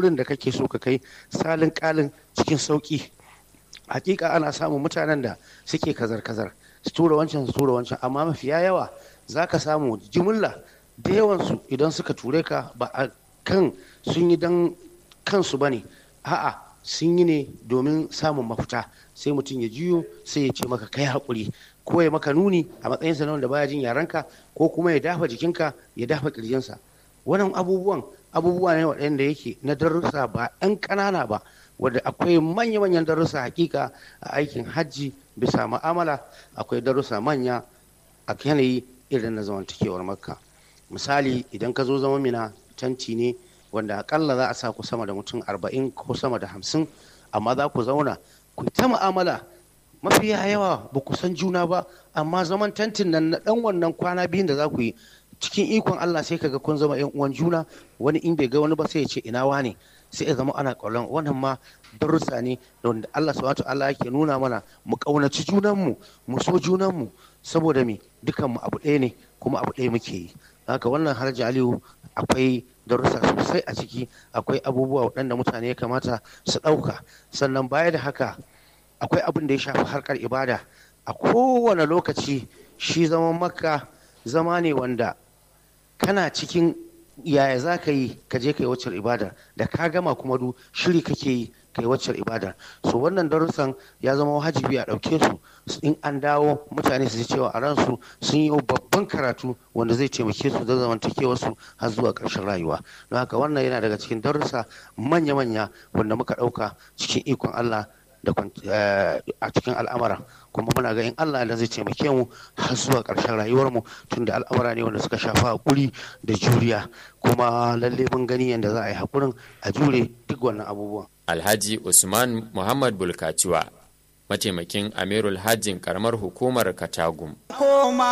gurin da kake so ka kai salin kalin cikin sauki hakika ana samun mutanen da suke kazar-kazar su tura wancan su tura wancan amma mafiya yawa za ka samu jimilla da yawansu idan suka ture ka ba a kan sun yi don kansu ba ne a'a sun yi ne domin samun mafita sai mutum ya jiyo sai ya ce maka kai haƙuri ko ya maka nuni a matsayinsa na wanda baya jin yarenka ko kuma ya dafa jikinka ya dafa ƙirjinsa wannan abubuwan abubuwa ne waɗanda yake na darussa ba 'yan ƙanana ba wadda akwai manya-manyan darussa hakika a aikin hajji bisa ma'amala akwai darussa manya a yanayi irin na zamantakewar makka misali idan ka zo zama mina tanti ne wanda akalla za a sa ku sama da mutum arba'in ko sama da hamsin amma za ku zauna ku ta mu'amala mafiya yawa ba ku san juna ba amma zaman tantin nan na dan wannan kwana biyun da za ku yi cikin ikon Allah sai kaga kun zama yan uwan juna wani in bai ga wani ba sai ya ce ina wane sai ya zama ana ƙaunar wannan ma darussa ne da wanda Allah subhanahu Allah yake nuna mana mu ƙaunaci junanmu mu so junanmu saboda me dukanmu abu ɗaya ne kuma abu ɗaya muke yi haka wannan harji aliyu akwai darussa sosai a ciki akwai abubuwa waɗanda mutane ya kamata su ɗauka sannan baya da haka akwai abin da ya shafi harkar ibada a kowane lokaci shi zaman makka zama ne wanda kana cikin yaya za ka yi ka je ka yi waccar ibada da ka gama kuma du shiri kake yi ka yi waccar ibada so wannan darussan ya zama wajibi a ɗauke su in an dawo mutane su ji cewa a ransu sun yi babban karatu wanda zai taimake su da zamantakewar su har zuwa ƙarshen rayuwa don haka wannan yana daga cikin darussa manya-manya wanda muka ɗauka cikin ikon Allah da a cikin al'amara kuma muna ga in Allah da zai taimake mu har zuwa ƙarshen rayuwarmu tun da al'amura ne wanda suka shafa haƙuri da juriya kuma lalle mun gani yadda za a yi haƙurin a jure duk wannan abubuwan. Alhaji Usman Muhammad Bulkaciwa mataimakin Amirul Hajjin karamar hukumar Katagum.